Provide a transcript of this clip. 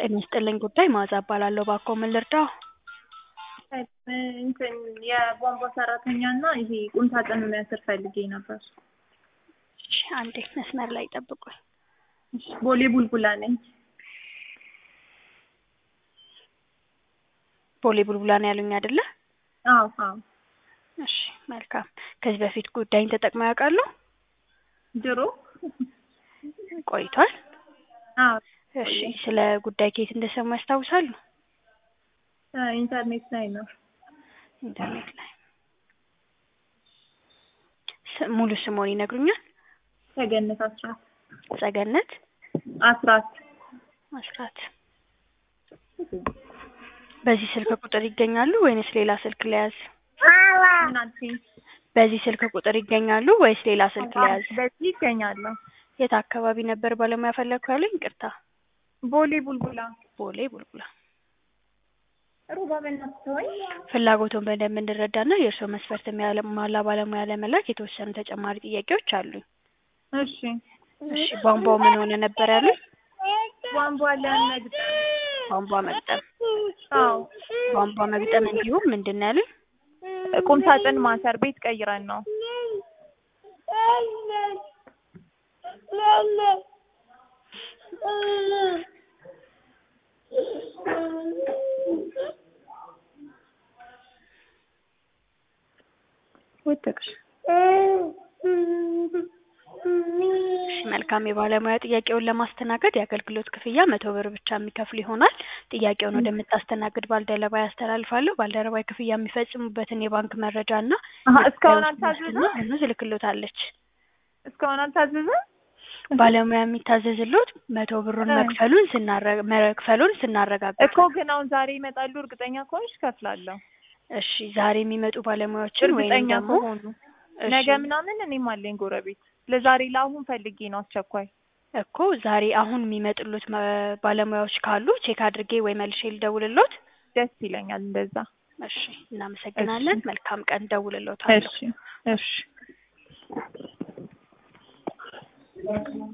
ጤና ይስጥልኝ ጉዳይ መዓዛ እባላለሁ። እባክዎ ምን ልርዳዎ? እንትን የቧንቧ ሰራተኛ እና ይሄ ቁም ሳጥን የሚያስር ፈልጌ ነበር። እሺ አንዴ መስመር ላይ ጠብቁኝ። እሺ፣ ቦሌ ቡልቡላ ነኝ። ቦሌ ቡልቡላ ነው ያሉኝ አይደለ? አዎ አዎ። እሺ መልካም። ከዚህ በፊት ጉዳይን ተጠቅመው ያውቃሉ? ድሮ ቆይቷል? አዎ እሺ ስለ ጉዳይ ከየት እንደሰሙ ያስታውሳሉ? ኢንተርኔት ላይ ነው። ኢንተርኔት ላይ። ስ- ሙሉ ስሞን ይነግሩኛል? ተገነት አስራት ጸገነት አስራት አስራት። በዚህ ስልክ ቁጥር ይገኛሉ ወይንስ ሌላ ስልክ ለያዝ? ምን አልሽኝ? በዚህ ስልክ ቁጥር ይገኛሉ ወይስ ሌላ ስልክ ለያዝ? በዚህ ይገኛለሁ። የት አካባቢ ነበር ባለሙያ ፈለግኩ ያሉኝ? ይቅርታ። ቦሌ ቡልቡላ ቦሌ ቡልቡላ። ሩባ በእናትህ ተወኝ። ፍላጎቱን በደንብ እንድረዳና የእርስዎ መስፈርት የሚያሟላ ባለሙያ ለመላክ የተወሰኑ ተጨማሪ ጥያቄዎች አሉኝ። እሺ እሺ ቧንቧው ምን ሆነ ነበር ያሉኝ? ቧንቧ ለመግጠም ቧንቧ መግጠም። አዎ ቧንቧ መግጠም እንዲሁም ምንድን ነው ያሉኝ? ቁም ሳጥን ማሰር ቤት ቀይረን ነው። ወደቅሽ። እሺ መልካም። የባለሙያ ጥያቄውን ለማስተናገድ የአገልግሎት ክፍያ መቶ ብር ብቻ የሚከፍሉ ይሆናል። ጥያቄውን ወደምታስተናግድ ባልደረባ ያስተላልፋለሁ። ባልደረባ ክፍያ የሚፈጽሙበትን የባንክ መረጃ እና አሀ፣ እስካሁን የውስጥ አልታዘዘም? ዋስትና ደግሞ ትልክሎታለች። እስካሁን አልታዘዘም? ባለሙያ የሚታዘዝሎት መቶ ብሩን እ። መክፈሉን ስናረ መክፈሉን ስናረጋግጥ እኮ ግን አሁን ዛሬ ይመጣሉ እርግጠኛ ከሆንሽ ከፍላለሁ። እሺ ዛሬ የሚመጡ ባለሙያዎችን ወይም እርግጠኛ ደግሞ ከሆኑ እሺ፣ ነገ ምናምን እኔም አለኝ ጎረቤት። ለዛሬ ለአሁን ፈልጌ ነው አስቸኳይ። እኮ ዛሬ አሁን የሚመጡሎት መ- ባለሙያዎች ካሉ ቼክ አድርጌ ወይ መልሼ ልደውልሎት። ደስ ይለኛል እንደዛ። እሺ እናመሰግናለን። እሺ። መልካም ቀን። ደውልሎታለሁ። እሺ እሺ